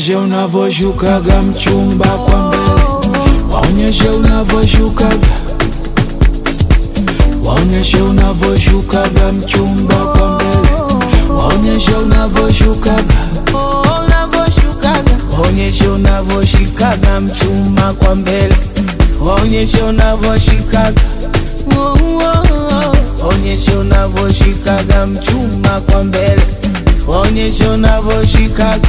waonyeshe unavyoshukaga mchumba kwa mbele, waonyeshe unavyoshukaga, waonyeshe unavyoshukaga mchumba kwa mbele, waonyeshe unavyoshukaga, unavyoshukaga waonyeshe unavyoshikaga mchumba kwa mbele, waonyeshe unavyoshikaga, waonyeshe unavyoshikaga mchumba kwa mbele, waonyeshe unavyoshikaga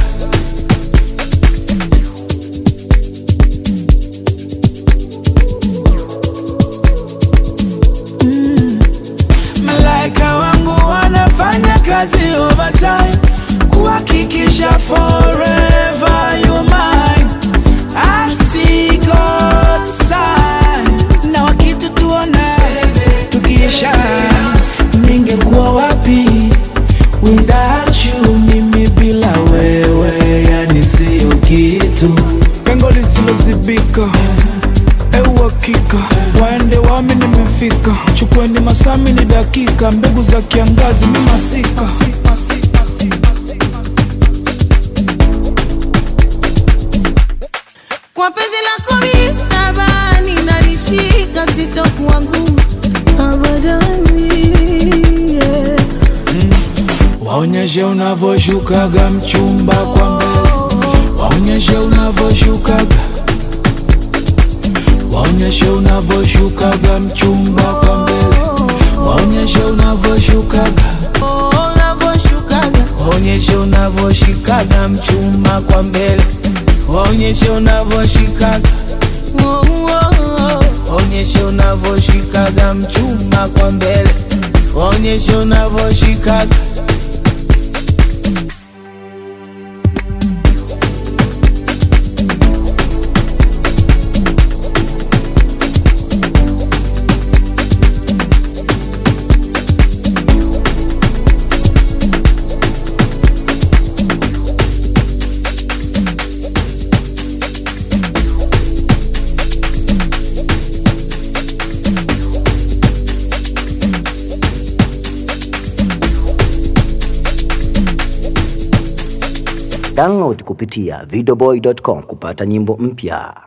Malaika wangu wanafanya kazi overtime kuhakikisha forever you mine. I see God's sign. Na wakitutuona tukiisha, ningekuwa wapi without you? Mimi bila wewe, yani sio kitu, pengo lisilozibika euhakika waende wami nimefika chukweni masami ni dakika mbegu za kiangazi ni masika kwa penzi lako mitabani nalishika sitokuwa ngumu abadani yeah. waonyeshe unavyoshukaga mchumba kwa mbele waonyeshe unavyoshukaga waonyeshe unavyoshukaga mchumba kwa mbele waonyeshe unavyoshukaga unavyoshukaga waonyeshe unavyoshikaga mchumba kwa mbele waonyeshe unavyoshikaga waonyeshe unavyoshikaga mchumba kwa mbele waonyeshe unavyoshikaga Download kupitia videoboy.com kupata nyimbo mpya.